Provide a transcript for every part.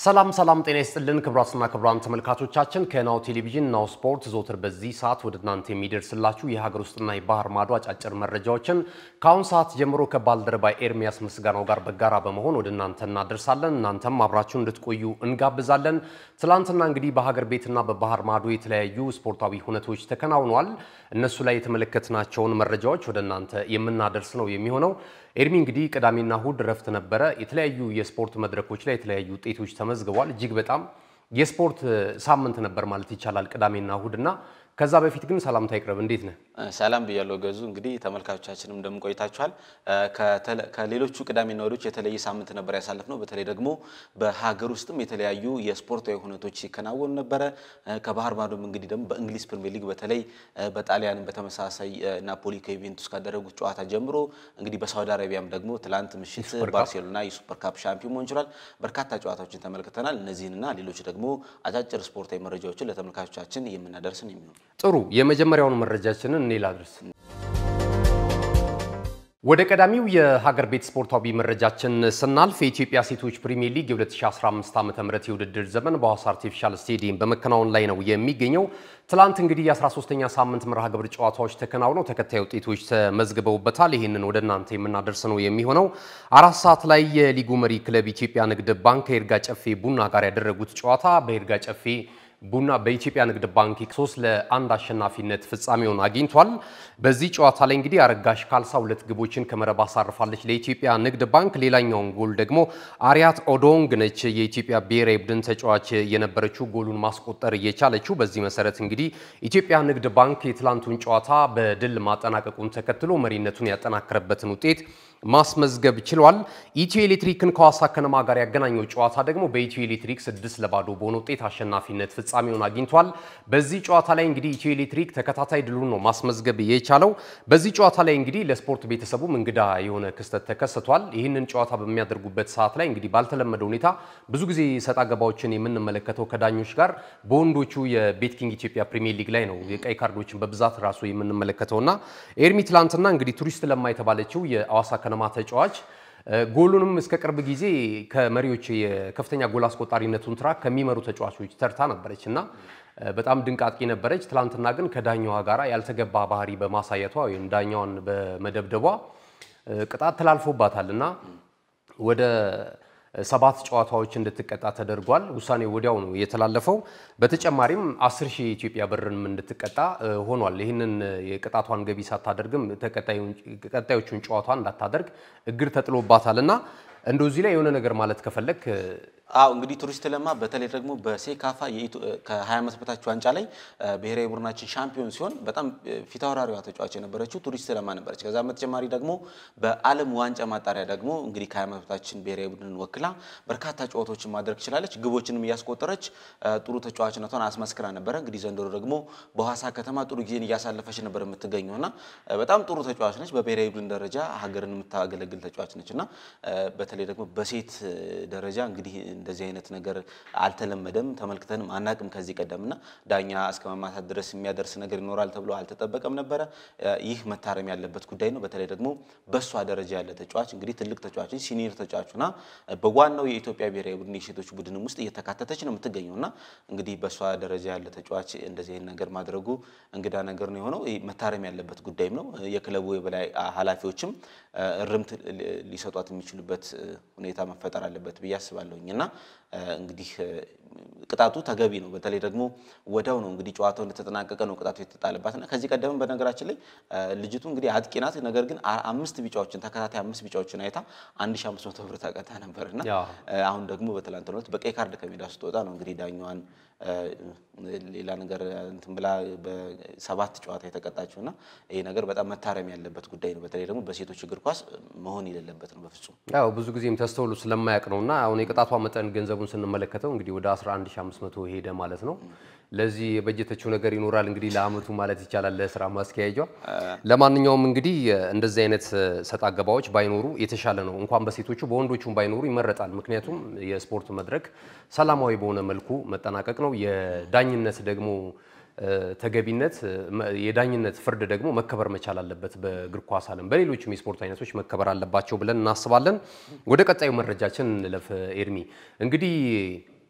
ሰላም ሰላም፣ ጤና ይስጥልን ክቡራትና ክቡራን ተመልካቾቻችን ከናሁ ቴሌቪዥን ናሁ ስፖርት ዘወትር በዚህ ሰዓት ወደ እናንተ የሚደርስላችሁ የሀገር ውስጥና የባህር ማዶ አጫጭር መረጃዎችን ከአሁን ሰዓት ጀምሮ ከባልደረባ ኤርሚያስ ምስጋናው ጋር በጋራ በመሆን ወደ እናንተ እናደርሳለን። እናንተም አብራችሁን እንድትቆዩ እንጋብዛለን። ትላንትና እንግዲህ በሀገር ቤትና በባህር ማዶ የተለያዩ ስፖርታዊ ሁነቶች ተከናውነዋል። እነሱ ላይ የተመለከትናቸውን መረጃዎች ወደ እናንተ የምናደርስ ነው የሚሆነው። ኤርሚ እንግዲህ ቅዳሜና እሁድ ረፍት ነበረ። የተለያዩ የስፖርት መድረኮች ላይ የተለያዩ ውጤቶች ተመዝግበዋል። እጅግ በጣም የስፖርት ሳምንት ነበር ማለት ይቻላል ቅዳሜና እሁድ እና ከዛ በፊት ግን ሰላምታ ይቅረብ። እንዴት ነህ? ሰላም ብያለሁ ገዙ። እንግዲህ ተመልካቾቻችንም እንደምን ቆይታችኋል? ከሌሎቹ ቅዳሜና እሁዶች የተለየ ሳምንት ነበር ያሳለፍነው። በተለይ ደግሞ በሀገር ውስጥም የተለያዩ የስፖርታዊ ሁነቶች ሲከናወኑ ነበረ። ከባህር ማዶም እንግዲህ ደግሞ በእንግሊዝ ፕሪሚየር ሊግ በተለይ በጣሊያንም በተመሳሳይ ናፖሊ ከዩቬንቱስ ካደረጉት ጨዋታ ጀምሮ እንግዲህ በሳውዲ አረቢያም ደግሞ ትላንት ምሽት ባርሴሎና የሱፐር ካፕ ሻምፒዮን መሆን ችሏል። በርካታ ጨዋታዎችን ተመልክተናል። እነዚህንና ሌሎች ደግሞ አጫጭር ስፖርታዊ መረጃዎችን ለተመልካቾቻችን የምናደርስን የሚሆኑ ጥሩ የመጀመሪያውን መረጃችንን እኔ ላድርስ። ወደ ቀዳሚው የሀገር ቤት ስፖርታዊ መረጃችን ስናልፍ የኢትዮጵያ ሴቶች ፕሪሚየር ሊግ የ2015 ዓ.ም የውድድር ዘመን በሐዋሳ አርቲፊሻል ስቴዲየም በመከናወን ላይ ነው የሚገኘው። ትላንት እንግዲህ የ13ኛ ሳምንት መርሃ ግብር ጨዋታዎች ተከናውነው ተከታይ ውጤቶች ተመዝግበውበታል። ይህንን ወደ እናንተ የምናደርስ ነው የሚሆነው። አራት ሰዓት ላይ የሊጉ መሪ ክለብ ኢትዮጵያ ንግድ ባንክ ከይርጋ ጨፌ ቡና ጋር ያደረጉት ጨዋታ በይርጋ ጨፌ ቡና በኢትዮጵያ ንግድ ባንክ ሶስት ለአንድ አሸናፊነት ፍጻሜውን አግኝቷል። በዚህ ጨዋታ ላይ እንግዲህ አረጋሽ ካልሳ ሁለት ግቦችን ከመረብ አሳርፋለች ለኢትዮጵያ ንግድ ባንክ። ሌላኛውን ጎል ደግሞ አሪያት ኦዶንግ ነች የኢትዮጵያ ብሔራዊ ቡድን ተጫዋች የነበረችው ጎሉን ማስቆጠር እየቻለችው። በዚህ መሰረት እንግዲህ ኢትዮጵያ ንግድ ባንክ የትላንቱን ጨዋታ በድል ማጠናቀቁን ተከትሎ መሪነቱን ያጠናከረበትን ውጤት ማስመዝገብ ችሏል። ኢትዮ ኤሌክትሪክን ከሐዋሳ ከነማ ጋር ያገናኘው ጨዋታ ደግሞ በኢትዮ ኤሌክትሪክ ስድስት ለባዶ በሆነ ውጤት አሸናፊነት ፍጻሜውን አግኝቷል። በዚህ ጨዋታ ላይ እንግዲህ ኢትዮ ኤሌክትሪክ ተከታታይ ድሉን ነው ማስመዝገብ የቻለው። በዚህ ጨዋታ ላይ እንግዲህ ለስፖርት ቤተሰቡም እንግዳ የሆነ ክስተት ተከስቷል። ይህንን ጨዋታ በሚያደርጉበት ሰዓት ላይ እንግዲህ ባልተለመደ ሁኔታ ብዙ ጊዜ ሰጣ ገባዎችን የምንመለከተው ከዳኞች ጋር በወንዶቹ የቤት ኪንግ ኢትዮጵያ ፕሪሚየር ሊግ ላይ ነው የቀይ ካርዶችን በብዛት ራሱ የምንመለከተውና ኤርሚ ትላንትና እንግዲህ ቱሪስት ለማ የተባለችው የሐዋሳ ከነማ ተጫዋች ጎሉንም እስከ ቅርብ ጊዜ ከመሪዎች የከፍተኛ ጎል አስቆጣሪነቱን ትራክ ከሚመሩ ተጫዋቾች ተርታ ነበረች እና በጣም ድንቅ አጥቂ ነበረች። ትላንትና ግን ከዳኛዋ ጋር ያልተገባ ባህሪ በማሳየቷ ወይም ዳኛዋን በመደብደቧ ቅጣት ተላልፎባታል እና ወደ ሰባት ጨዋታዎች እንድትቀጣ ተደርጓል። ውሳኔው ወዲያው ነው የተላለፈው። በተጨማሪም 10 ሺህ የኢትዮጵያ ብርንም እንድትቀጣ ሆኗል። ይህንን የቅጣቷን ገቢ ሳታደርግም ቀጣዮቹን ጨዋታን እንዳታደርግ እግር ተጥሎባታል እና እንደዚህ ላይ የሆነ ነገር ማለት ከፈለግ አው እንግዲህ ቱሪስት ለማ በተለይ ደግሞ በሴካፋ ከ20 ዓመት በታች ዋንጫ ላይ ብሔራዊ ቡድናችን ሻምፒዮን ሲሆን በጣም ፊታውራሪዋ ተጫዋች የነበረችው ቱሪስት ለማ ነበረች። ከዛ በተጨማሪ ደግሞ በዓለም ዋንጫ ማጣሪያ ደግሞ እንግዲህ ከ20 ዓመት በታችን ብሔራዊ ቡድንን ወክላ በርካታ ጨዋታዎችን ማድረግ ችላለች። ግቦችንም እያስቆጠረች ጥሩ ተጫዋችነቷን አስመስክራ ነበረ። እንግዲህ ዘንድሮ ደግሞ በሐዋሳ ከተማ ጥሩ ጊዜን እያሳለፈች ነበር የምትገኘው እና በጣም ጥሩ ተጫዋች ነች። በብሔራዊ ቡድን ደረጃ ሀገርን የምታገለግል ተጫዋች ነች እና በተለይ ደግሞ በሴት ደረጃ እንግዲህ እንደዚህ አይነት ነገር አልተለመደም፣ ተመልክተንም አናቅም ከዚህ ቀደምና ዳኛ እስከ መማታት ድረስ የሚያደርስ ነገር ይኖራል ተብሎ አልተጠበቀም ነበረ። ይህ መታረም ያለበት ጉዳይ ነው። በተለይ ደግሞ በእሷ ደረጃ ያለ ተጫዋች እንግዲህ ትልቅ ተጫዋች ሲኒየር ተጫዋቹና በዋናው የኢትዮጵያ ብሔራዊ ቡድን የሴቶች ቡድንም ውስጥ እየተካተተች ነው የምትገኘው እና እንግዲህ በእሷ ደረጃ ያለ ተጫዋች እንደዚህ አይነት ነገር ማድረጉ እንግዳ ነገር ነው የሆነው። መታረም ያለበት ጉዳይም ነው። የክለቡ የበላይ ኃላፊዎችም እርምት ሊሰጧት የሚችሉበት ሁኔታ መፈጠር አለበት ብዬ አስባለሁኝ እና እንግዲህ ቅጣቱ ተገቢ ነው። በተለይ ደግሞ ወዲያው ነው እንግዲህ ጨዋታው እንደተጠናቀቀ ነው ቅጣቱ የተጣለባት እና ከዚህ ቀደም በነገራችን ላይ ልጅቱ እንግዲህ አጥቂ ናት። ነገር ግን አምስት ቢጫዎችን ተከታታይ አምስት ቢጫዎችን አይታ 1500 ብር ተቀጣ ነበር እና አሁን ደግሞ በትላንትናው ዕለት በቀይ ካርድ ከሜዳ ስትወጣ ነው እንግዲህ ዳኛዋን ሌላ ነገር እንትን ብላ በሰባት ጨዋታ የተቀጣችው እና ይሄ ነገር በጣም መታረም ያለበት ጉዳይ ነው። በተለይ ደግሞ በሴቶች እግር ኳስ መሆን የሌለበት ነው በፍጹም። ያው ብዙ ጊዜም ተስተውሎ ስለማያውቅ ነው እና አሁን የቅጣቷ መጠን ገንዘቡን ስንመለከተው እንግዲህ ወደ 11500 ሄደ ማለት ነው። ለዚህ የበጀተችው ነገር ይኖራል እንግዲህ ለአመቱ ማለት ይቻላል ለስራ ማስኪያጇ። ለማንኛውም እንግዲህ እንደዚህ አይነት ሰጣ ገባዎች ባይኖሩ የተሻለ ነው። እንኳን በሴቶቹ በወንዶቹም ባይኖሩ ይመረጣል። ምክንያቱም የስፖርት መድረክ ሰላማዊ በሆነ መልኩ መጠናቀቅ ነው። የዳኝነት ደግሞ ተገቢነት የዳኝነት ፍርድ ደግሞ መከበር መቻል አለበት። በእግር ኳስ ዓለም በሌሎችም የስፖርት አይነቶች መከበር አለባቸው ብለን እናስባለን። ወደ ቀጣዩ መረጃችን እንለፍ። ኤርሚ እንግዲህ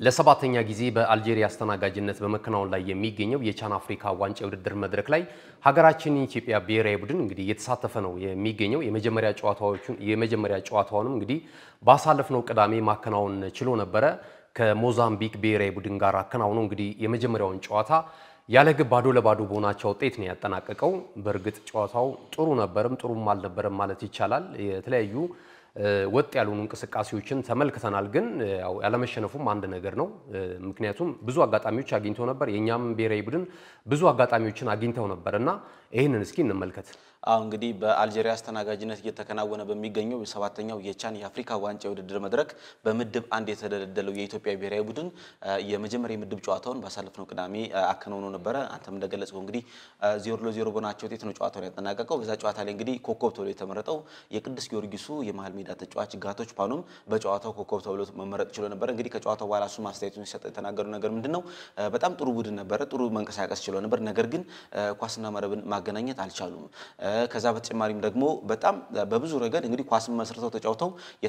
ለሰባተኛ ጊዜ በአልጄሪያ አስተናጋጅነት በመከናወን ላይ የሚገኘው የቻን አፍሪካ ዋንጫ የውድድር መድረክ ላይ ሀገራችን የኢትዮጵያ ብሔራዊ ቡድን እንግዲህ እየተሳተፈ ነው የሚገኘው። የመጀመሪያ ጨዋታዎቹን የመጀመሪያ ጨዋታውንም እንግዲህ ባሳለፍነው ቅዳሜ ማከናወን ችሎ ነበረ። ከሞዛምቢክ ብሔራዊ ቡድን ጋር አከናውኖ እንግዲህ የመጀመሪያውን ጨዋታ ያለ ግብ ባዶ ለባዶ በሆናቸው ውጤት ነው ያጠናቀቀው። በእርግጥ ጨዋታው ጥሩ ነበርም ጥሩም አልነበረም ማለት ይቻላል። የተለያዩ ወጥ ያልሆኑ እንቅስቃሴዎችን ተመልክተናል። ግን ያው ያለመሸነፉም አንድ ነገር ነው። ምክንያቱም ብዙ አጋጣሚዎች አግኝተው ነበር። የእኛም ብሔራዊ ቡድን ብዙ አጋጣሚዎችን አግኝተው ነበር እና ይህንን እስኪ እንመልከት። አሁ እንግዲህ በአልጄሪያ አስተናጋጅነት እየተከናወነ በሚገኘው የሰባተኛው የቻን የአፍሪካ ዋንጫ የውድድር መድረክ በምድብ አንድ የተደለደለው የኢትዮጵያ ብሔራዊ ቡድን የመጀመሪያ የምድብ ጨዋታውን ባሳለፍነው ቅዳሜ አከናውኖ ነበረ። አንተም እንደገለጽከው እንግዲህ ዜሮ ለዜሮ በሆናቸው ውጤት ነው ጨዋታውን ያጠናቀቀው። በዛ ጨዋታ ላይ እንግዲህ ኮከብ ተብሎ የተመረጠው የቅዱስ ጊዮርጊሱ የመሀል ሜዳ ተጫዋች ጋቶች ፓኑም በጨዋታው ኮከብ ተብሎ መመረጥ ችሎ ነበረ። እንግዲህ ከጨዋታው በኋላ እሱም አስተያየቱን ሲሰጥ የተናገሩ ነገር ምንድን ነው? በጣም ጥሩ ቡድን ነበረ፣ ጥሩ መንቀሳቀስ ችሎ ነበር። ነገር ግን ኳስና መረብን ማገናኘት አልቻሉም። ከዛ በተጨማሪም ደግሞ በጣም በብዙ ረገድ እንግዲህ ኳስን መስርተው ተጫውተው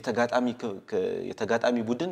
የተጋጣሚ ቡድን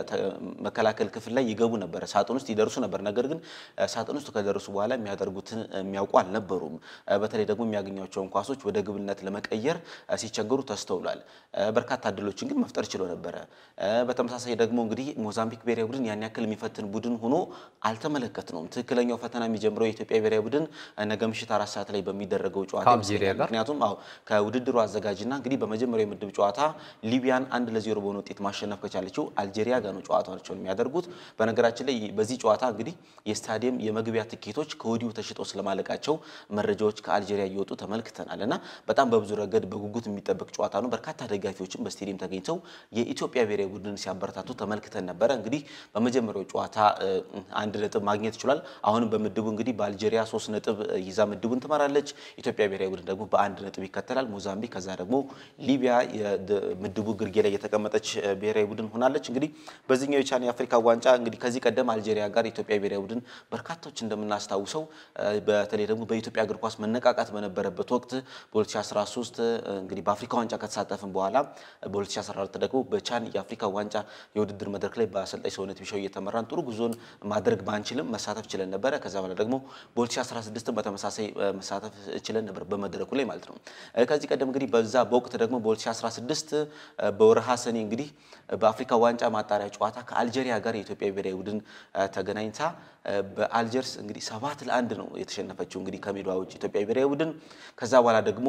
የመከላከል ክፍል ላይ ይገቡ ነበረ፣ ሳጥን ውስጥ ይደርሱ ነበር። ነገር ግን ሳጥን ውስጥ ከደረሱ በኋላ የሚያደርጉትን የሚያውቁ አልነበሩም። በተለይ ደግሞ የሚያገኟቸውን ኳሶች ወደ ግብነት ለመቀየር ሲቸገሩ ተስተውሏል። በርካታ እድሎችን ግን መፍጠር ችሎ ነበረ። በተመሳሳይ ደግሞ እንግዲህ ሞዛምቢክ ብሔራዊ ቡድን ያን ያክል የሚፈትን ቡድን ሆኖ አልተመለከትነውም። ትክክለኛው ፈተና የሚጀምረው የኢትዮጵያ ብሔራዊ ቡድን ነገ ምሽት አራት ሰዓት ላይ በሚደረገው ጨዋታ ምክንያቱም አዎ ከውድድሩ አዘጋጅና እንግዲህ በመጀመሪያው የምድብ ጨዋታ ሊቢያን አንድ ለዜሮ በሆነ ውጤት ማሸነፍ ከቻለችው አልጄሪያ ጋር ነው ጨዋታቸውን የሚያደርጉት። በነገራችን ላይ በዚህ ጨዋታ እንግዲህ የስታዲየም የመግቢያ ትኬቶች ከወዲሁ ተሽጠው ስለማለቃቸው መረጃዎች ከአልጄሪያ እየወጡ ተመልክተናል እና በጣም በብዙ ረገድ በጉጉት የሚጠበቅ ጨዋታ ነው። በርካታ ደጋፊዎችም በስቴዲየም ተገኝተው የኢትዮጵያ ብሔራዊ ቡድን ሲያበረታቱ ተመልክተን ነበረ። እንግዲህ በመጀመሪያው ጨዋታ አንድ ነጥብ ማግኘት ይችላል። አሁንም በምድቡ እንግዲህ በአልጄሪያ ሶስት ነጥብ ይዛ ምድቡን ትመራለች። ኢትዮጵያ ብሔራዊ ቡድን ደግሞ በአንድ ነጥብ ይከተላል። ሞዛምቢክ ከዛ ደግሞ ሊቢያ ምድቡ ግርጌ ላይ የተቀመጠች ብሔራዊ ቡድን ሆናለች። እንግዲህ በዚህኛው የቻን የአፍሪካ ዋንጫ እንግዲህ ከዚህ ቀደም አልጄሪያ ጋር የኢትዮጵያ ብሔራዊ ቡድን በርካቶች እንደምናስታውሰው በተለይ ደግሞ በኢትዮጵያ እግር ኳስ መነቃቃት በነበረበት ወቅት በ2013 እንግዲህ በአፍሪካ ዋንጫ ከተሳተፍን በኋላ በ2014 ደግሞ በቻን የአፍሪካ ዋንጫ የውድድር መድረክ ላይ በአሰልጣኝ ሰውነት ቢሻው እየተመራን ጥሩ ጉዞን ማድረግ ባንችልም መሳተፍ ችለን ነበረ። ከዛ በኋላ ደግሞ በ2016 በተመሳሳይ መሳተፍ ችለን ነበር በመድረኩ ላይ ማለት ነው። ከዚህ ቀደም እንግዲህ በዛ በወቅት ደግሞ በ2016 በወርሃ ሰኔ እንግዲህ በአፍሪካ ዋንጫ ማጣሪያ ጨዋታ ከአልጄሪያ ጋር የኢትዮጵያ ብሔራዊ ቡድን ተገናኝታ በአልጀርስ እንግዲህ ሰባት ለአንድ ነው የተሸነፈችው እንግዲህ ከሜዳ ውጭ ኢትዮጵያ ብሔራዊ ቡድን ከዛ በኋላ ደግሞ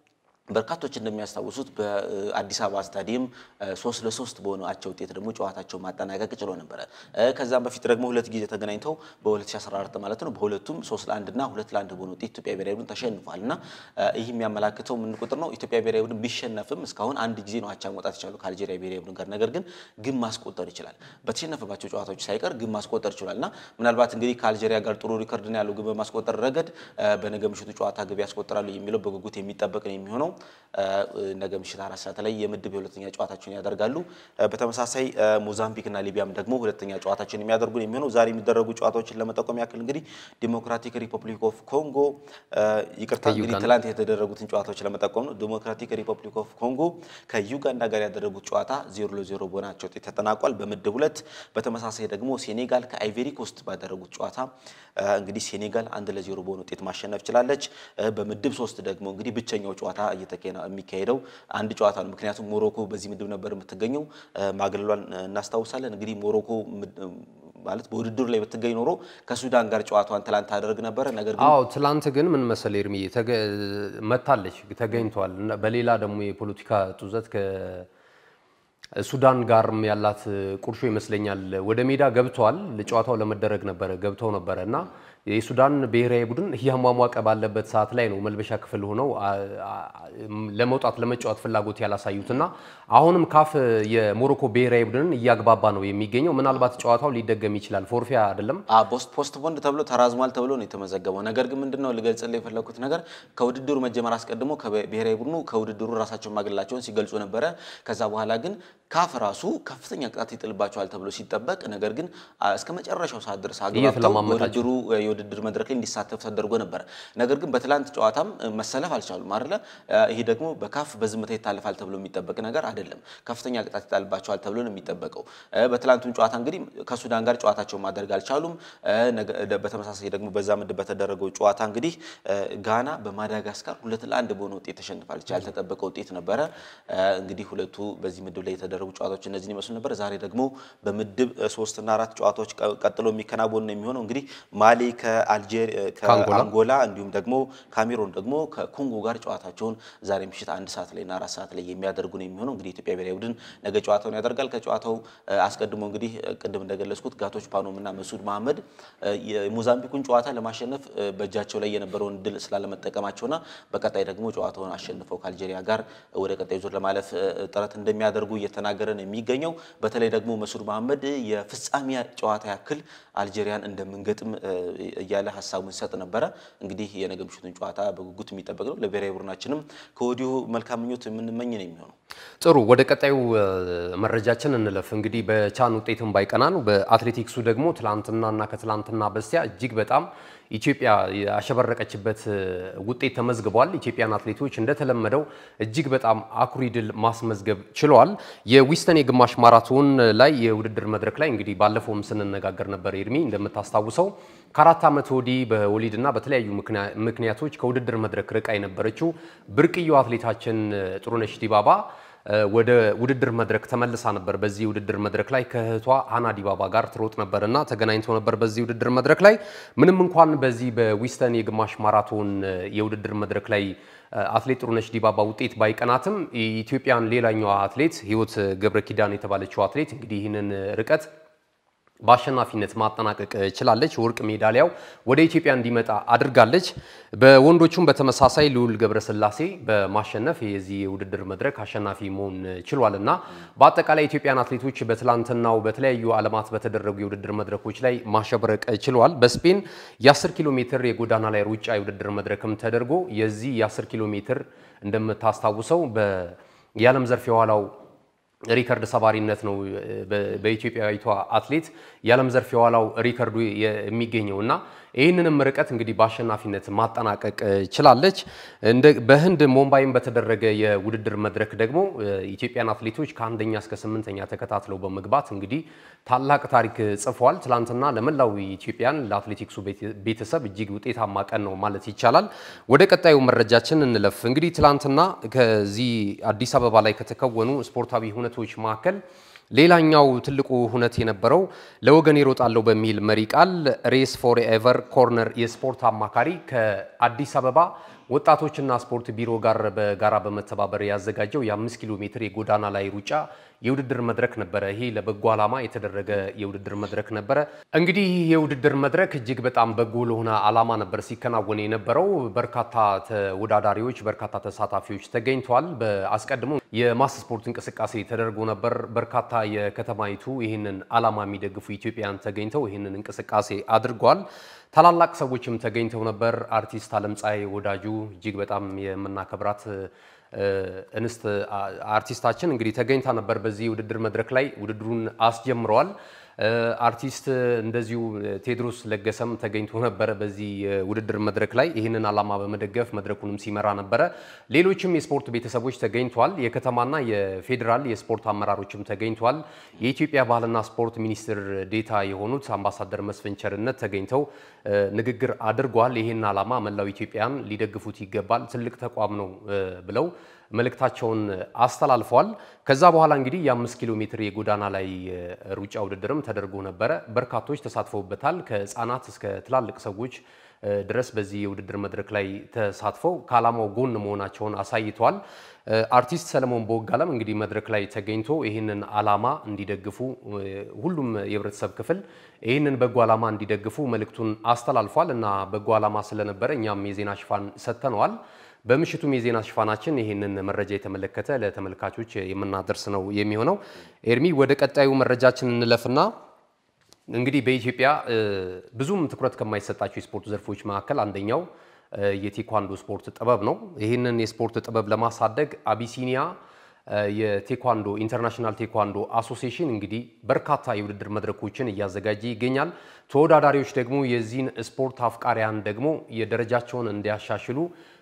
በርካቶች እንደሚያስታውሱት በአዲስ አበባ ስታዲየም ሶስት ለሶስት በሆነ አቻ ውጤት ደግሞ ጨዋታቸው ማጠናቀቅ ችሎ ነበረ። ከዛም በፊት ደግሞ ሁለት ጊዜ ተገናኝተው በ2014 ማለት ነው በሁለቱም ሶስት ለአንድ እና ሁለት ለአንድ በሆነ ውጤት ኢትዮጵያ ብሔራዊ ቡድን ተሸንፏል እና ይህ የሚያመላክተው ምን ቁጥር ነው? ኢትዮጵያ ብሔራዊ ቡድን ቢሸነፍም እስካሁን አንድ ጊዜ ነው አቻ መውጣት የቻሉ ከአልጄሪያ ብሔራዊ ቡድን ጋር። ነገር ግን ግብ ማስቆጠር ይችላል። በተሸነፈባቸው ጨዋታዎች ሳይቀር ግብ ማስቆጠር ይችላል እና ምናልባት እንግዲህ ከአልጄሪያ ጋር ጥሩ ሪከርድ ነው ያለው ግብ በማስቆጠር ረገድ በነገ ምሽቱ ጨዋታ ግብ ያስቆጥራሉ የሚለው በጉጉት የሚጠበቅ ነው የሚሆነው ነገ ምሽት አራት ሰዓት ላይ የምድብ የሁለተኛ ጨዋታቸውን ያደርጋሉ። በተመሳሳይ ሞዛምቢክ እና ሊቢያም ደግሞ ሁለተኛ ጨዋታቸውን የሚያደርጉ ነው የሚሆነው። ዛሬ የሚደረጉ ጨዋታዎችን ለመጠቆም ያክል እንግዲህ ዲሞክራቲክ ሪፐብሊክ ኦፍ ኮንጎ ይቅርታ፣ እንግዲህ ትላንት የተደረጉትን ጨዋታዎች ለመጠቆም ነው። ዲሞክራቲክ ሪፐብሊክ ኦፍ ኮንጎ ከዩጋንዳ ጋር ያደረጉት ጨዋታ ዜሮ ለዜሮ በሆናቸው ውጤት ተጠናቋል በምድብ ሁለት። በተመሳሳይ ደግሞ ሴኔጋል ከአይቬሪ ኮስት ባደረጉት ጨዋታ እንግዲህ ሴኔጋል አንድ ለዜሮ በሆነ ውጤት ማሸነፍ ችላለች። በምድብ ሶስት ደግሞ እንግዲህ ብቸኛው ጨዋታ የሚካሄደው አንድ ጨዋታ ነው። ምክንያቱም ሞሮኮ በዚህ ምድብ ነበር የምትገኘው፣ ማግለሏን እናስታውሳለን። እንግዲህ ሞሮኮ ማለት በውድድሩ ላይ ብትገኝ ኖሮ ከሱዳን ጋር ጨዋታዋን ትላንት ታደርግ ነበረ። ነገር ግን አዎ ትላንት ግን ምን መሰለ ኤርሚ መታለች ተገኝቷል። በሌላ ደግሞ የፖለቲካ ጡዘት ሱዳን ጋርም ያላት ቁርሾ ይመስለኛል ወደ ሜዳ ገብተዋል። ጨዋታው ለመደረግ ነበረ ገብተው ነበረ እና የሱዳን ብሔራዊ ቡድን እያሟሟቀ ባለበት ሰዓት ላይ ነው መልበሻ ክፍል ሆነው ለመውጣት ለመጫወት ፍላጎት ያላሳዩትና አሁንም ካፍ የሞሮኮ ብሔራዊ ቡድንን እያግባባ ነው የሚገኘው። ምናልባት ጨዋታው ሊደገም ይችላል። ፎርፊያ አይደለም ፖስት ፖንድ ተብሎ ተራዝሟል ተብሎ ነው የተመዘገበው። ነገር ግን ምንድነው ልገልጽልህ የፈለኩት ነገር ከውድድሩ መጀመር አስቀድሞ ብሔራዊ ቡድኑ ከውድድሩ ራሳቸውን ማግለላቸውን ሲገልጹ ነበረ። ከዛ በኋላ ግን ካፍ ራሱ ከፍተኛ ቅጣት ይጥልባቸዋል ተብሎ ሲጠበቅ፣ ነገር ግን እስከ መጨረሻው ሰዓት ድረስ አግባብተው ውድድሩ የውድድር መድረክ ላይ እንዲሳተፍ ተደርጎ ነበረ። ነገር ግን በትላንት ጨዋታም መሰለፍ አልቻሉም አይደለ? ይሄ ደግሞ በካፍ በዝምታ ይታለፋል ተብሎ የሚጠበቅ ነገር አይደለም። ከፍተኛ ቅጣት ይጣልባቸዋል ተብሎ ነው የሚጠበቀው። በትላንቱም ጨዋታ እንግዲህ ከሱዳን ጋር ጨዋታቸውን ማድረግ አልቻሉም። በተመሳሳይ ደግሞ በዛ ምድብ በተደረገው ጨዋታ እንግዲህ ጋና በማዳጋስካር ሁለት ለአንድ በሆነ ውጤት ተሸንፋለች። ያልተጠበቀ ውጤት ነበረ። እንግዲህ ሁለቱ በዚህ ምድብ ላይ የተደረጉ ጨዋታዎች እነዚህን ይመስሉ ነበር። ዛሬ ደግሞ በምድብ ሶስትና አራት ጨዋታዎች ቀጥሎ የሚከናወኑ ነው የሚሆነው። እንግዲህ ማሊ ከአንጎላ እንዲሁም ደግሞ ካሜሮን ደግሞ ከኮንጎ ጋር ጨዋታቸውን ዛሬ ምሽት አንድ ሰዓት ላይ እና አራት ሰዓት ላይ የሚያደርጉ ነው የሚሆነው። እንግዲህ ኢትዮጵያ ብሔራዊ ቡድን ነገ ጨዋታውን ያደርጋል። ከጨዋታው አስቀድሞ እንግዲህ ቅድም እንደገለጽኩት ጋቶች ፓኖም እና መሱድ መሐመድ የሞዛምቢኩን ጨዋታ ለማሸነፍ በእጃቸው ላይ የነበረውን ድል ስላለመጠቀማቸውና በቀጣይ ደግሞ ጨዋታውን አሸንፈው ከአልጄሪያ ጋር ወደ ቀጣይ ዙር ለማለፍ ጥረት እንደሚያደርጉ እየተናገረ ነው የሚገኘው። በተለይ ደግሞ መሱድ መሐመድ የፍጻሜ ጨዋታ ያክል አልጄሪያን እንደምንገጥም እያለ ሀሳቡን ሲሰጥ ነበረ። እንግዲህ የነገ ምሽቱን ጨዋታ በጉጉት የሚጠበቅ ነው። ለብሔራዊ ቡድናችንም ከወዲሁ መልካም ምኞት የምንመኝ ነው የሚሆነው። ጥሩ፣ ወደ ቀጣዩ መረጃችን እንለፍ። እንግዲህ በቻን ውጤትም ባይቀናን በአትሌቲክሱ ደግሞ ትላንትናና ከትላንትና በስቲያ እጅግ በጣም ኢትዮጵያ ያሸበረቀችበት ውጤት ተመዝግቧል። ኢትዮጵያን አትሌቶች እንደተለመደው እጅግ በጣም አኩሪ ድል ማስመዝገብ ችለዋል። የዊስተን የግማሽ ማራቶን ላይ የውድድር መድረክ ላይ እንግዲህ ባለፈውም ስንነጋገር ነበር ኤርሚ እንደምታስታውሰው ከአራት ዓመት ወዲህ በወሊድና በተለያዩ ምክንያቶች ከውድድር መድረክ ርቃ የነበረችው ብርቅዬው አትሌታችን ጥሩነሽ ዲባባ ወደ ውድድር መድረክ ተመልሳ ነበር። በዚህ ውድድር መድረክ ላይ ከእህቷ አና ዲባባ ጋር ትሮጥ ነበርና ተገናኝተው ነበር። በዚህ ውድድር መድረክ ላይ ምንም እንኳን በዚህ በዊስተን የግማሽ ማራቶን የውድድር መድረክ ላይ አትሌት ጥሩነሽ ዲባባ ውጤት ባይቀናትም ኢትዮጵያን ሌላኛዋ አትሌት ህይወት ገብረ ኪዳን የተባለችው አትሌት እንግዲህ ይህንን ርቀት በአሸናፊነት ማጠናቀቅ ችላለች። ወርቅ ሜዳሊያው ወደ ኢትዮጵያ እንዲመጣ አድርጋለች። በወንዶቹም በተመሳሳይ ልዑል ገብረስላሴ በማሸነፍ የዚህ የውድድር መድረክ አሸናፊ መሆን ችሏል እና በአጠቃላይ ኢትዮጵያን አትሌቶች በትላንትናው በተለያዩ ዓለማት በተደረጉ የውድድር መድረኮች ላይ ማሸብረቅ ችለዋል። በስፔን የ10 ኪሎ ሜትር የጎዳና ላይ ሩጫ የውድድር መድረክም ተደርጎ የዚህ የ10 ኪሎ ሜትር እንደምታስታውሰው የዓለም ዘርፍ የኋላው ሪከርድ ሰባሪነት ነው። በኢትዮጵያዊቷ አትሌት የዓለም ዘርፍ የኋላው ሪከርዱ የሚገኘው እና ይህንንም ርቀት እንግዲህ በአሸናፊነት ማጠናቀቅ ችላለች። በህንድ ሞምባይም በተደረገ የውድድር መድረክ ደግሞ ኢትዮጵያን አትሌቶች ከአንደኛ እስከ ስምንተኛ ተከታትለው በመግባት እንግዲህ ታላቅ ታሪክ ጽፈዋል። ትላንትና ለመላው ኢትዮጵያን ለአትሌቲክሱ ቤተሰብ እጅግ ውጤታማ ቀን ነው ማለት ይቻላል። ወደ ቀጣዩ መረጃችን እንለፍ። እንግዲህ ትላንትና ከዚህ አዲስ አበባ ላይ ከተከወኑ ስፖርታዊ ሁነቶች መካከል ሌላኛው ትልቁ ሁነት የነበረው ለወገን ይሮጣለሁ በሚል መሪ ቃል ሬስ ፎር ኤቨር ኮርነር የስፖርት አማካሪ ከአዲስ አበባ ወጣቶችና ስፖርት ቢሮ ጋር በጋራ በመተባበር ያዘጋጀው የአምስት ኪሎ ሜትር የጎዳና ላይ ሩጫ የውድድር መድረክ ነበረ። ይሄ ለበጎ ዓላማ የተደረገ የውድድር መድረክ ነበረ። እንግዲህ ይህ የውድድር መድረክ እጅግ በጣም በጎ ለሆነ ዓላማ ነበር ሲከናወን የነበረው። በርካታ ተወዳዳሪዎች፣ በርካታ ተሳታፊዎች ተገኝተዋል። በአስቀድሞ የማስ ስፖርት እንቅስቃሴ ተደርጎ ነበር። በርካታ የከተማይቱ ይህንን ዓላማ የሚደግፉ ኢትዮጵያን ተገኝተው ይህንን እንቅስቃሴ አድርጓል። ታላላቅ ሰዎችም ተገኝተው ነበር። አርቲስት አለምፀሐይ ወዳጁ እጅግ በጣም የምናከብራት እንስት አርቲስታችን እንግዲህ ተገኝታ ነበር። በዚህ ውድድር መድረክ ላይ ውድድሩን አስጀምረዋል። አርቲስት እንደዚሁ ቴዎድሮስ ለገሰም ተገኝቶ ነበረ በዚህ ውድድር መድረክ ላይ ይህንን ዓላማ በመደገፍ መድረኩንም ሲመራ ነበረ። ሌሎችም የስፖርት ቤተሰቦች ተገኝተዋል። የከተማና የፌዴራል የስፖርት አመራሮችም ተገኝተዋል። የኢትዮጵያ ባህልና ስፖርት ሚኒስትር ዴታ የሆኑት አምባሳደር መስፍን ቸርነት ተገኝተው ንግግር አድርጓል። ይህን ዓላማ መላው ኢትዮጵያን ሊደግፉት ይገባል፣ ትልቅ ተቋም ነው ብለው መልእክታቸውን አስተላልፈዋል። ከዛ በኋላ እንግዲህ የአምስት ኪሎ ሜትር የጎዳና ላይ ሩጫ ውድድርም ተደርጎ ነበረ። በርካቶች ተሳትፈውበታል። ከህፃናት እስከ ትላልቅ ሰዎች ድረስ በዚህ የውድድር መድረክ ላይ ተሳትፈው ከዓላማው ጎን መሆናቸውን አሳይተዋል። አርቲስት ሰለሞን ቦጋለም እንግዲህ መድረክ ላይ ተገኝቶ ይህንን ዓላማ እንዲደግፉ ሁሉም የህብረተሰብ ክፍል ይህንን በጎ ዓላማ እንዲደግፉ መልእክቱን አስተላልፏል እና በጎ ዓላማ ስለነበረ እኛም የዜና ሽፋን ሰጥተነዋል። በምሽቱም የዜና ሽፋናችን ይህንን መረጃ የተመለከተ ለተመልካቾች የምናደርስ ነው የሚሆነው። ኤርሚ ወደ ቀጣዩ መረጃችን እንለፍና እንግዲህ በኢትዮጵያ ብዙም ትኩረት ከማይሰጣቸው የስፖርት ዘርፎች መካከል አንደኛው የቴኳንዶ ስፖርት ጥበብ ነው። ይህንን የስፖርት ጥበብ ለማሳደግ አቢሲኒያ የቴኳንዶ ኢንተርናሽናል ቴኳንዶ አሶሲዬሽን እንግዲህ በርካታ የውድድር መድረኮችን እያዘጋጀ ይገኛል። ተወዳዳሪዎች ደግሞ የዚህን ስፖርት አፍቃሪያን ደግሞ የደረጃቸውን እንዲያሻሽሉ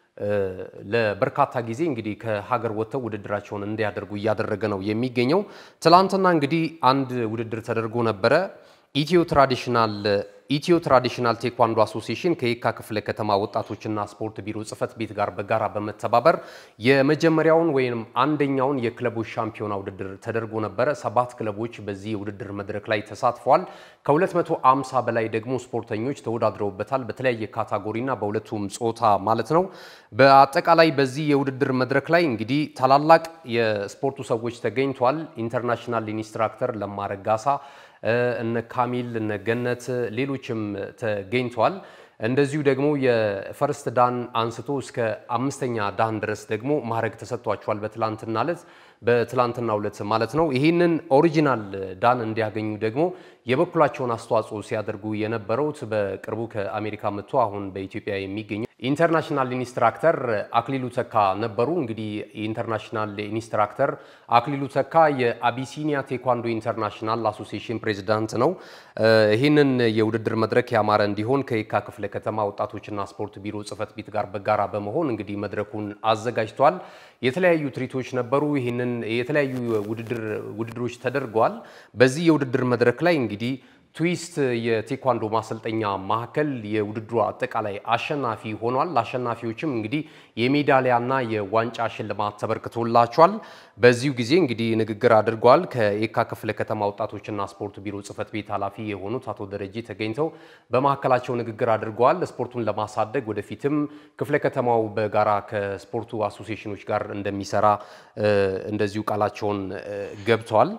ለበርካታ ጊዜ እንግዲህ ከሀገር ወጥተው ውድድራቸውን እንዲያደርጉ እያደረገ ነው የሚገኘው። ትላንትና እንግዲህ አንድ ውድድር ተደርጎ ነበረ። ኢትዮ ትራዲሽናል ኢትዮ ትራዲሽናል ቴኳንዶ አሶሲዬሽን ከየካ ክፍለ ከተማ ወጣቶችና ስፖርት ቢሮ ጽህፈት ቤት ጋር በጋራ በመተባበር የመጀመሪያውን ወይም አንደኛውን የክለቦች ሻምፒዮና ውድድር ተደርጎ ነበረ። ሰባት ክለቦች በዚህ የውድድር መድረክ ላይ ተሳትፈዋል። ከ250 በላይ ደግሞ ስፖርተኞች ተወዳድረውበታል። በተለያየ ካታጎሪና በሁለቱም ጾታ ማለት ነው። በአጠቃላይ በዚህ የውድድር መድረክ ላይ እንግዲህ ታላላቅ የስፖርቱ ሰዎች ተገኝተዋል። ኢንተርናሽናል ኢንስትራክተር ለማረጋሳ እነ ካሚል እነ ገነት ሌሎችም ተገኝተዋል። እንደዚሁ ደግሞ የፈርስት ዳን አንስቶ እስከ አምስተኛ ዳን ድረስ ደግሞ ማዕረግ ተሰጥቷቸዋል። በትላንትና ዕለት በትላንትና ዕለት ማለት ነው። ይህንን ኦሪጂናል ዳን እንዲያገኙ ደግሞ የበኩላቸውን አስተዋጽኦ ሲያደርጉ የነበረውት በቅርቡ ከአሜሪካ መጥቶ አሁን በኢትዮጵያ የሚገኘው ኢንተርናሽናል ኢንስትራክተር አክሊሉ ተካ ነበሩ። እንግዲህ የኢንተርናሽናል ኢንስትራክተር አክሊሉ ተካ የአቢሲኒያ ቴኳንዶ ኢንተርናሽናል አሶሲዬሽን ፕሬዚዳንት ነው። ይህንን የውድድር መድረክ ያማረ እንዲሆን ከየካ ክፍለ ከተማ ወጣቶችና ስፖርት ቢሮ ጽህፈት ቤት ጋር በጋራ በመሆን እንግዲህ መድረኩን አዘጋጅቷል። የተለያዩ ትርኢቶች ነበሩ። ይህንን የተለያዩ ውድድሮች ተደርገዋል። በዚህ የውድድር መድረክ ላይ እንግዲህ ትዊስት የቴኳንዶ ማሰልጠኛ ማዕከል የውድድሩ አጠቃላይ አሸናፊ ሆኗል። አሸናፊዎችም እንግዲህ የሜዳሊያና የዋንጫ ሽልማት ተበርክቶላቸዋል። በዚሁ ጊዜ እንግዲህ ንግግር አድርገዋል። ከየካ ክፍለ ከተማ ወጣቶችና ስፖርት ቢሮ ጽህፈት ቤት ኃላፊ የሆኑት አቶ ደረጀ ተገኝተው በማዕከላቸው ንግግር አድርገዋል። ስፖርቱን ለማሳደግ ወደፊትም ክፍለ ከተማው በጋራ ከስፖርቱ አሶሲዬሽኖች ጋር እንደሚሰራ እንደዚሁ ቃላቸውን ገብተዋል።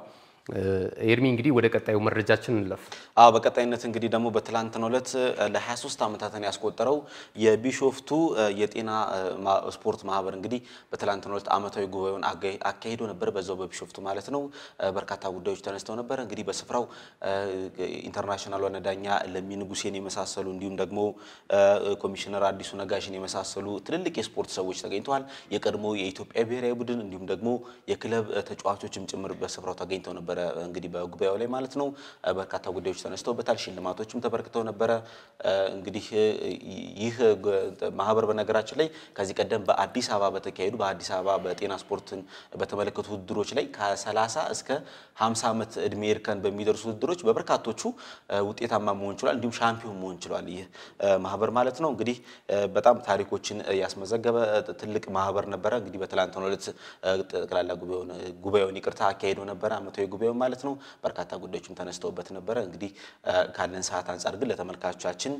ኤርሚ እንግዲህ ወደ ቀጣዩ መረጃችን እንለፍ። አዎ በቀጣይነት እንግዲህ ደግሞ በትላንትናው ዕለት ለ23 ዓመታትን ያስቆጠረው የቢሾፍቱ የጤና ስፖርት ማህበር እንግዲህ በትላንትናው ዕለት ዓመታዊ ጉባኤውን አካሂዶ ነበር። በዛው በቢሾፍቱ ማለት ነው። በርካታ ጉዳዮች ተነስተው ነበር። እንግዲህ በስፍራው ኢንተርናሽናል ዋና ዳኛ ለሚ ንጉሴን የመሳሰሉ እንዲሁም ደግሞ ኮሚሽነር አዲሱ ነጋሽን የመሳሰሉ ትልልቅ የስፖርት ሰዎች ተገኝተዋል። የቀድሞ የኢትዮጵያ ብሔራዊ ቡድን እንዲሁም ደግሞ የክለብ ተጫዋቾችም ጭምር በስፍራው ተገኝተው ነበር እንግዲህ በጉባኤው ላይ ማለት ነው። በርካታ ጉዳዮች ተነስተውበታል። ሽልማቶችም ተበርክተው ነበረ። እንግዲህ ይህ ማህበር በነገራችን ላይ ከዚህ ቀደም በአዲስ አበባ በተካሄዱ በአዲስ አበባ በጤና ስፖርትን በተመለከቱ ውድድሮች ላይ ከ30 እስከ 50 ዓመት እድሜ እርከን በሚደርሱ ውድድሮች በበርካቶቹ ውጤታማ መሆን ችሏል። እንዲሁም ሻምፒዮን መሆን ችሏል። ይህ ማህበር ማለት ነው እንግዲህ በጣም ታሪኮችን ያስመዘገበ ትልቅ ማህበር ነበረ። እንግዲህ በትላንትናው ዕለት ጠቅላላ ጉባኤውን ይቅርታ አካሄዶ ነበረ ዓመታዊ ጉባኤው ማለት ነው። በርካታ ጉዳዮችም ተነስተውበት ነበረ። እንግዲህ ካለን ሰዓት አንጻር ግን ለተመልካቾቻችን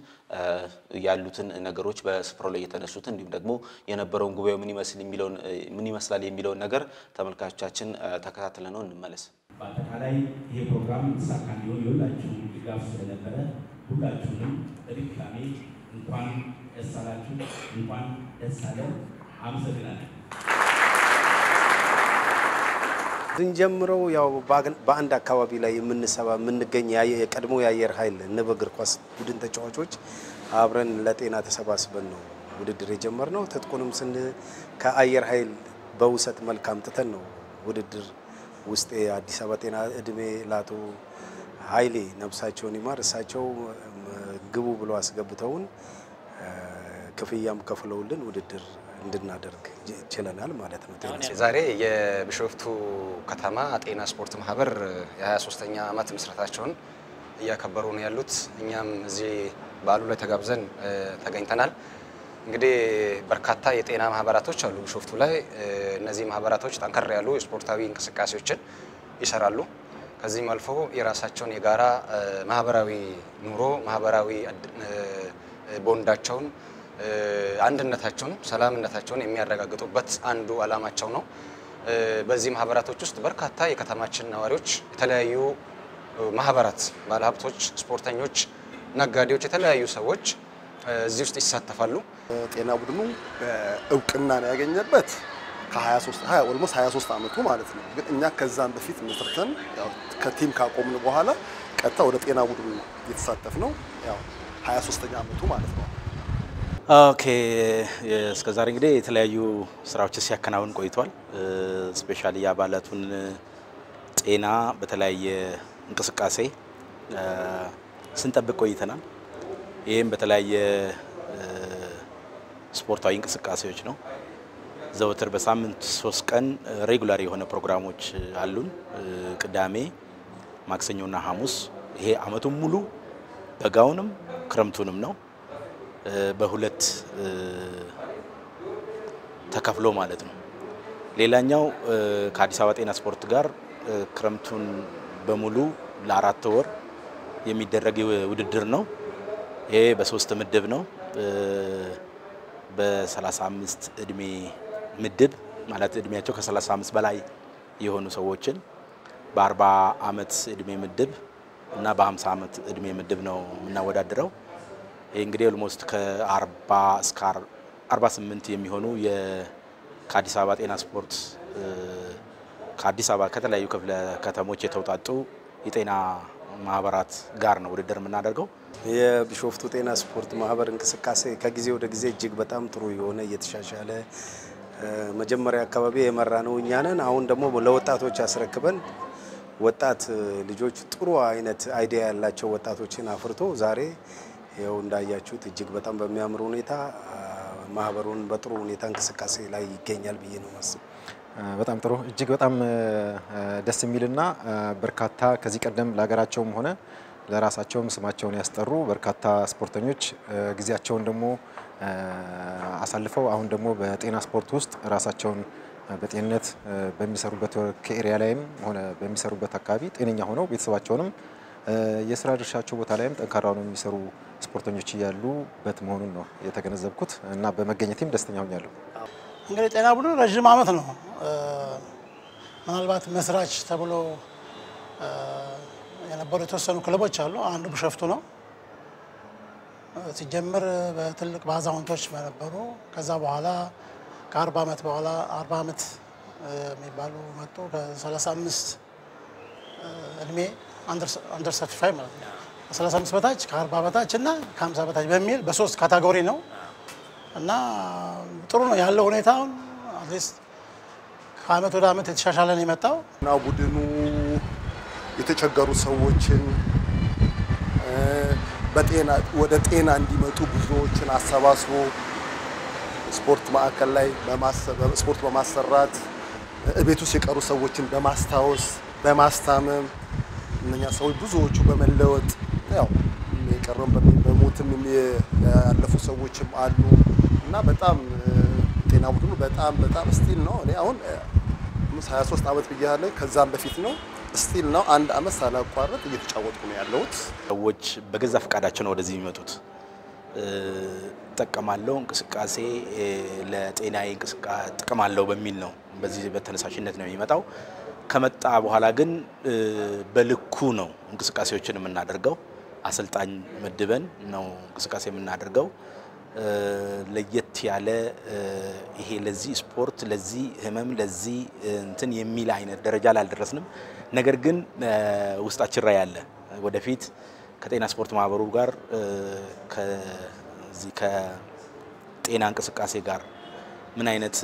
ያሉትን ነገሮች በስፍራው ላይ የተነሱትን እንዲሁም ደግሞ የነበረውን ጉባኤው ምን ይመስል የሚለውን ምን ይመስላል የሚለውን ነገር ተመልካቾቻችን ተከታትለ ነው እንመለስ። በአጠቃላይ ይሄ ፕሮግራም የተሳካ እንዲሆን የሁላችሁም ድጋፍ ስለነበረ ሁላችሁንም በድጋሜ እንኳን ደስ አላችሁ፣ እንኳን ደስ አለን። አመሰግናለን። ስንጀምረው ያው በአንድ አካባቢ ላይ የምንሰባ የምንገኝ የቀድሞ የአየር ኃይል ንብ እግር ኳስ ቡድን ተጫዋቾች አብረን ለጤና ተሰባስበን ነው ውድድር የጀመርነው። ትጥቁንም ስን ከአየር ኃይል በውሰት መልክ አምጥተን ነው ውድድር ውስጥ የአዲስ አበባ ጤና እድሜ ለአቶ ኃይሌ ነብሳቸውን ይማር እሳቸው ግቡ ብሎ አስገብተውን ክፍያም ከፍለውልን ውድድር እንድናደርግ ችለናል ማለት ነው። ጤና ዛሬ የቢሾፍቱ ከተማ ጤና ስፖርት ማህበር የ23ኛ ዓመት ምስረታቸውን እያከበሩ ነው ያሉት። እኛም እዚህ በዓሉ ላይ ተጋብዘን ተገኝተናል። እንግዲህ በርካታ የጤና ማህበራቶች አሉ ቢሾፍቱ ላይ። እነዚህ ማህበራቶች ጠንከር ያሉ የስፖርታዊ እንቅስቃሴዎችን ይሰራሉ። ከዚህም አልፎ የራሳቸውን የጋራ ማህበራዊ ኑሮ ማህበራዊ ቦንዳቸውን አንድነታቸውን ሰላምነታቸውን የሚያረጋግጡበት አንዱ ዓላማቸው ነው። በዚህ ማህበራቶች ውስጥ በርካታ የከተማችን ነዋሪዎች፣ የተለያዩ ማህበራት፣ ባለሀብቶች፣ ስፖርተኞች፣ ነጋዴዎች፣ የተለያዩ ሰዎች እዚህ ውስጥ ይሳተፋሉ። ጤና ቡድኑ እውቅና ነው ያገኘበት ከ23 ኦልሞስት 23 ዓመቱ ማለት ነው። ግን እኛ ከዛም በፊት መስርተን ከቲም ካቆምን በኋላ ቀጥታ ወደ ጤና ቡድኑ የተሳተፍ ነው ያው 23ኛ ዓመቱ ማለት ነው። ኦኬ እስከ ዛሬ እንግዲህ የተለያዩ ስራዎችን ሲያከናውን ቆይቷል። ስፔሻሊ የአባላቱን ጤና በተለያየ እንቅስቃሴ ስንጠብቅ ቆይተናል። ይህም በተለያየ ስፖርታዊ እንቅስቃሴዎች ነው። ዘወትር በሳምንት ሶስት ቀን ሬጉላር የሆነ ፕሮግራሞች አሉን። ቅዳሜ፣ ማክሰኞና ሐሙስ። ይሄ አመቱን ሙሉ በጋውንም ክረምቱንም ነው በሁለት ተከፍሎ ማለት ነው። ሌላኛው ከአዲስ አበባ ጤና ስፖርት ጋር ክረምቱን በሙሉ ለአራት ወር የሚደረግ ውድድር ነው። ይሄ በሶስት ምድብ ነው። በ35 እድሜ ምድብ ማለት እድሜያቸው ከ35 በላይ የሆኑ ሰዎችን በ40 ዓመት እድሜ ምድብ እና በ50 ዓመት እድሜ ምድብ ነው የምናወዳድረው። ይህ እንግዲህ ኦልሞስት ከ40 እስከ 48 የሚሆኑ ከአዲስ አበባ ጤና ስፖርት ከአዲስ አበባ ከተለያዩ ክፍለ ከተሞች የተውጣጡ የጤና ማህበራት ጋር ነው ውድድር የምናደርገው። የቢሾፍቱ ጤና ስፖርት ማህበር እንቅስቃሴ ከጊዜ ወደ ጊዜ እጅግ በጣም ጥሩ የሆነ እየተሻሻለ መጀመሪያ አካባቢ የመራ ነው እኛ ነን። አሁን ደግሞ ለወጣቶች አስረክበን ወጣት ልጆች ጥሩ አይነት አይዲያ ያላቸው ወጣቶችን አፍርቶ ዛሬ ይኸው እንዳያችሁት እጅግ በጣም በሚያምር ሁኔታ ማህበሩን በጥሩ ሁኔታ እንቅስቃሴ ላይ ይገኛል ብዬ ነው ማስብ። በጣም ጥሩ እጅግ በጣም ደስ የሚልና በርካታ ከዚህ ቀደም ለሀገራቸውም ሆነ ለራሳቸውም ስማቸውን ያስጠሩ በርካታ ስፖርተኞች ጊዜያቸውን ደግሞ አሳልፈው አሁን ደግሞ በጤና ስፖርት ውስጥ ራሳቸውን በጤንነት በሚሰሩበት ከኤሪያ ላይም ሆነ በሚሰሩበት አካባቢ ጤነኛ ሆነው ቤተሰባቸውንም የስራ ድርሻቸው ቦታ ላይም ጠንካራ ነው የሚሰሩ ስፖርተኞች እያሉበት መሆኑን ነው የተገነዘብኩት እና በመገኘቴም ደስተኛ ሆኛለሁ። እንግዲህ ጤና ቡድን ረዥም ዓመት ነው ምናልባት መስራች ተብሎ የነበሩ የተወሰኑ ክለቦች አሉ። አንዱ ቢሾፍቱ ነው። ሲጀምር በትልቅ በአዛውንቶች በነበሩ ከዛ በኋላ ከአርባ ዓመት በኋላ አርባ ዓመት የሚባሉ መጡ። ከ35 እድሜ አንደር ሰርቲፋይ ማለት ነው። ከ35 በታች ከ40 በታች እና ከ50 በታች በሚል በሶስት ካታጎሪ ነው እና ጥሩ ነው ያለው ሁኔታ። አሁን አትሊስት ከአመት ወደ አመት የተሻሻለ ነው የመጣው እና ቡድኑ የተቸገሩ ሰዎችን በጤና ወደ ጤና እንዲመጡ ብዙዎችን አሰባስቦ ስፖርት ማዕከል ላይ ስፖርት በማሰራት ቤት ውስጥ የቀሩ ሰዎችን በማስታወስ በማስታመም እነኛ ሰዎች ብዙዎቹ በመለወጥ ያው የቀረም በሞትም ያለፉ ሰዎችም አሉ እና በጣም ጤና ቡድኑ በጣም በጣም ስቲል ነው። እኔ አሁን 23 ዓመት ብያለሁ። ከዛም በፊት ነው ስቲል ነው። አንድ አመት ሳላቋረጥ እየተጫወትኩ ነው ያለሁት። ሰዎች በገዛ ፈቃዳቸው ነው ወደዚህ የሚመጡት። እጠቀማለሁ እንቅስቃሴ ለጤናዬ ጥቅም አለው በሚል ነው በዚህ በተነሳሽነት ነው የሚመጣው። ከመጣ በኋላ ግን በልኩ ነው እንቅስቃሴዎችን የምናደርገው። አሰልጣኝ መድበን ነው እንቅስቃሴ የምናደርገው። ለየት ያለ ይሄ ለዚህ ስፖርት ለዚህ ህመም ለዚህ እንትን የሚል አይነት ደረጃ ላይ አልደረስንም። ነገር ግን ውስጣችን ላይ ያለ ወደፊት ከጤና ስፖርት ማህበሩ ጋር ከዚህ ከጤና እንቅስቃሴ ጋር ምን አይነት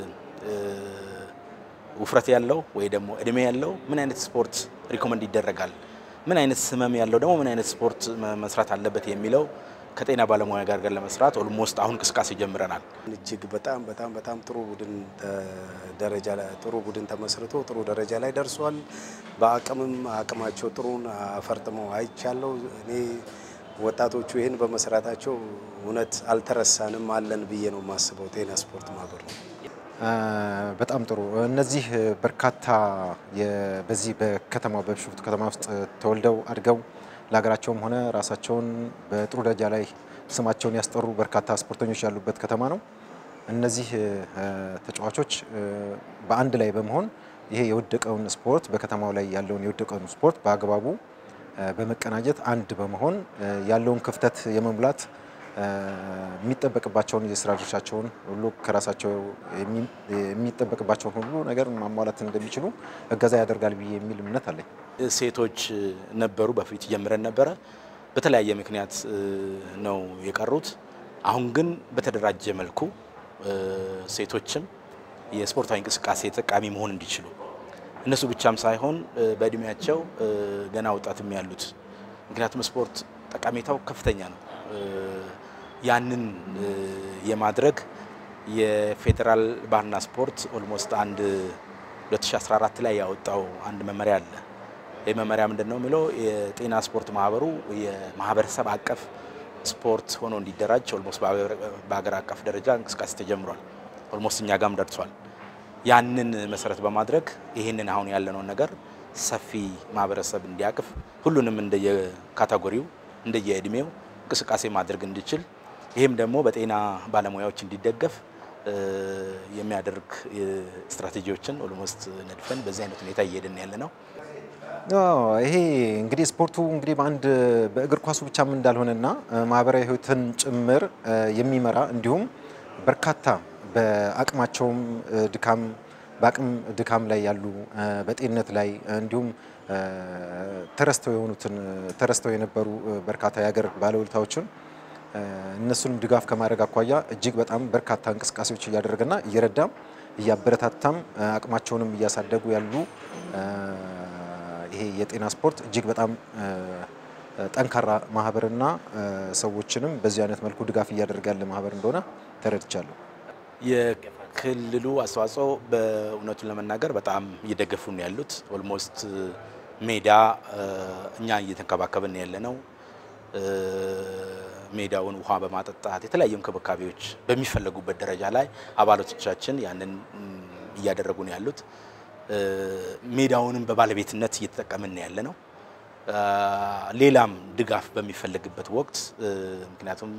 ውፍረት ያለው ወይ ደግሞ እድሜ ያለው ምን አይነት ስፖርት ሪኮመንድ ይደረጋል፣ ምን አይነት ህመም ያለው ደግሞ ምን አይነት ስፖርት መስራት አለበት የሚለው ከጤና ባለሙያ ጋር ጋር ለመስራት ኦልሞስት አሁን እንቅስቃሴ ጀምረናል። እጅግ በጣም በጣም በጣም ጥሩ ቡድን ደረጃ ላይ ጥሩ ቡድን ተመስርቶ ጥሩ ደረጃ ላይ ደርሷል። በአቅምም አቅማቸው ጥሩን አፈርጥመው አይቻለው። እኔ ወጣቶቹ ይህን በመስራታቸው እውነት አልተረሳንም አለን ብዬ ነው የማስበው። ጤና ስፖርት ማህበር ነው። በጣም ጥሩ። እነዚህ በርካታ በዚህ በከተማው በቢሾፍቱ ከተማ ውስጥ ተወልደው አድገው ለሀገራቸውም ሆነ ራሳቸውን በጥሩ ደረጃ ላይ ስማቸውን ያስጠሩ በርካታ ስፖርተኞች ያሉበት ከተማ ነው። እነዚህ ተጫዋቾች በአንድ ላይ በመሆን ይሄ የወደቀውን ስፖርት በከተማው ላይ ያለውን የወደቀውን ስፖርት በአግባቡ በመቀናጀት አንድ በመሆን ያለውን ክፍተት የመሙላት የሚጠበቅባቸውን የስራ ድርሻቸውን ሁሉ ከራሳቸው የሚጠበቅባቸውን ሁሉ ነገር ማሟላት እንደሚችሉ እገዛ ያደርጋል ብዬ የሚል እምነት አለኝ። ሴቶች ነበሩ፣ በፊት ጀምረን ነበረ። በተለያየ ምክንያት ነው የቀሩት። አሁን ግን በተደራጀ መልኩ ሴቶችም የስፖርታዊ እንቅስቃሴ ተጠቃሚ መሆን እንዲችሉ እነሱ ብቻም ሳይሆን በእድሜያቸው ገና ወጣትም ያሉት ምክንያቱም ስፖርት ጠቀሜታው ከፍተኛ ነው። ያንን የማድረግ የፌዴራል ባህልና ስፖርት ኦልሞስት አንድ 2014 ላይ ያወጣው አንድ መመሪያ አለ። ይህ መመሪያ ምንድን ነው የሚለው የጤና ስፖርት ማህበሩ የማህበረሰብ አቀፍ ስፖርት ሆኖ እንዲደራጅ ኦልሞስት በሀገር አቀፍ ደረጃ እንቅስቃሴ ተጀምሯል። ኦልሞስት እኛ ጋም ደርሷል። ያንን መሰረት በማድረግ ይህንን አሁን ያለነውን ነገር ሰፊ ማህበረሰብ እንዲያቅፍ ሁሉንም እንደየካታጎሪው እንደየእድሜው እንቅስቃሴ ማድረግ እንዲችል ይህም ደግሞ በጤና ባለሙያዎች እንዲደገፍ የሚያደርግ ስትራቴጂዎችን ኦልሞስት ነድፈን በዚህ አይነት ሁኔታ እየሄድን ያለ ነው። ይሄ እንግዲህ ስፖርቱ እንግዲህ በአንድ በእግር ኳሱ ብቻም እንዳልሆነና ማህበራዊ ሕይወትን ጭምር የሚመራ እንዲሁም በርካታ በአቅማቸውም ድካም በአቅም ድካም ላይ ያሉ በጤንነት ላይ እንዲሁም ተረስተው የሆኑትን ተረስተው የነበሩ በርካታ የሀገር ባለውለታዎችን እነሱንም ድጋፍ ከማድረግ አኳያ እጅግ በጣም በርካታ እንቅስቃሴዎች እያደረገና እየረዳም እያበረታታም አቅማቸውንም እያሳደጉ ያሉ ይሄ የጤና ስፖርት እጅግ በጣም ጠንካራ ማህበርና ሰዎችንም በዚህ አይነት መልኩ ድጋፍ እያደረገ ያለ ማህበር እንደሆነ ተረድቻለሁ። የክልሉ አስተዋጽኦ በእውነቱን ለመናገር በጣም እየደገፉ ነው ያሉት። ኦልሞስት ሜዳ እኛ እየተንከባከብን ያለ ነው። ሜዳውን ውሃ በማጠጣት የተለያዩ እንክብካቤዎች በሚፈለጉበት ደረጃ ላይ አባላቶቻችን ያንን እያደረጉ ነው ያሉት። ሜዳውንም በባለቤትነት እየተጠቀምን ያለ ነው። ሌላም ድጋፍ በሚፈለግበት ወቅት ምክንያቱም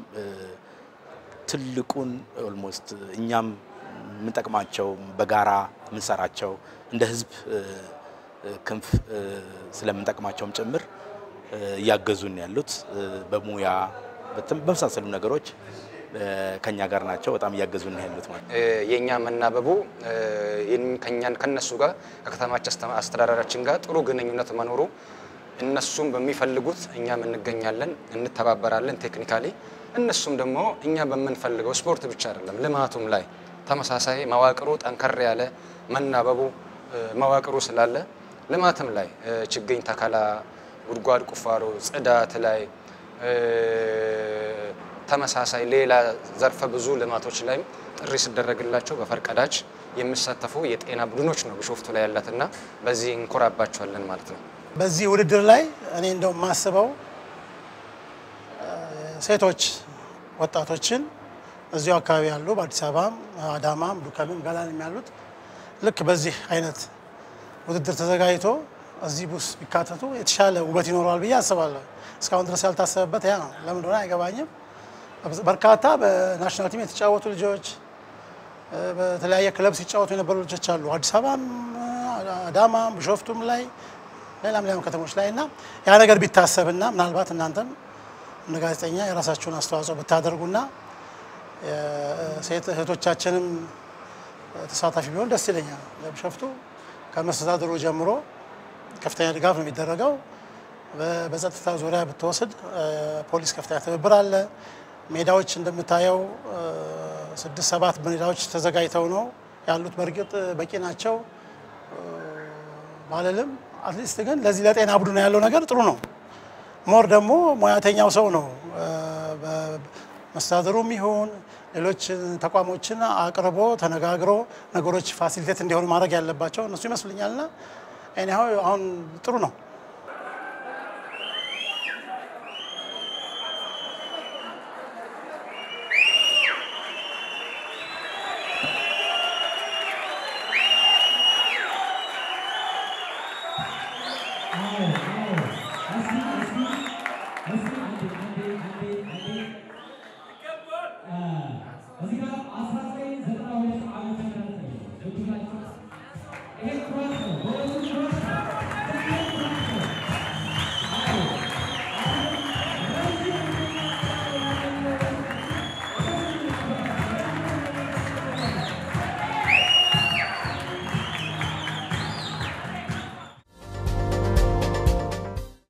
ትልቁን ኦልሞስት እኛም የምንጠቅማቸው በጋራ የምንሰራቸው እንደ ሕዝብ ክንፍ ስለምንጠቅማቸውም ጭምር እያገዙን ያሉት በሙያ በመሳሰሉ ነገሮች ከኛ ጋር ናቸው። በጣም እያገዙን ያሉት ማለት የእኛ መናበቡ ከኛን ከነሱ ጋር ከከተማችን አስተዳደራችን ጋር ጥሩ ግንኙነት መኖሩ እነሱም በሚፈልጉት እኛም እንገኛለን፣ እንተባበራለን ቴክኒካሊ እነሱም ደግሞ እኛ በምንፈልገው ስፖርት ብቻ አይደለም ልማቱም ላይ ተመሳሳይ መዋቅሩ ጠንከር ያለ መናበቡ መዋቅሩ ስላለ ልማትም ላይ ችግኝ ተከላ፣ ጉድጓድ ቁፋሮ፣ ጽዳት ላይ ተመሳሳይ ሌላ ዘርፈ ብዙ ልማቶች ላይም ጥሪ ሲደረግላቸው በፈርቀዳጅ የሚሳተፉ የጤና ቡድኖች ነው ቢሾፍቱ ላይ ያላትና በዚህ እንኮራባቸዋለን ማለት ነው። በዚህ ውድድር ላይ እኔ እንደው የማስበው ሴቶች ወጣቶችን እዚሁ አካባቢ ያሉ በአዲስ አበባም፣ አዳማም፣ ዱከምም፣ ገላንም ያሉት ልክ በዚህ አይነት ውድድር ተዘጋጅቶ እዚህ ቡስ ቢካተቱ የተሻለ ውበት ይኖረዋል ብዬ አስባለሁ። እስካሁን ድረስ ያልታሰበበት ያ ነው። ለምን እንደሆነ አይገባኝም። በርካታ በናሽናል ቲም የተጫወቱ ልጆች በተለያየ ክለብ ሲጫወቱ የነበሩ ልጆች አሉ። አዲስ አበባም፣ አዳማም፣ ቢሾፍቱም ላይ ሌላም ሌላም ከተሞች ላይ እና ያ ነገር ቢታሰብና ምናልባት እናንተም እንደ ጋዜጠኛ የራሳችሁን አስተዋጽኦ ብታደርጉና ሴት እህቶቻችንም ተሳታፊ ቢሆን ደስ ይለኛል። ለቢሾፍቱ ከመስተዳድሩ ጀምሮ ከፍተኛ ድጋፍ ነው የሚደረገው። በጸጥታ ዙሪያ ብትወስድ ፖሊስ ከፍተኛ ትብብር አለ። ሜዳዎች እንደምታየው ስድስት ሰባት ሜዳዎች ተዘጋጅተው ነው ያሉት። በእርግጥ በቂ ናቸው ባልልም፣ አትሊስት ግን ለዚህ ለጤና ቡድን ያለው ነገር ጥሩ ነው። ሞር ደግሞ ሙያተኛው ሰው ነው መስተዳድሩም ይሁን ሌሎች ተቋሞችን አቅርቦ ተነጋግሮ ነገሮች ፋሲሊቴት እንዲሆኑ ማድረግ ያለባቸው እነሱ ይመስሉኛልና እኒው አሁን ጥሩ ነው። አዎ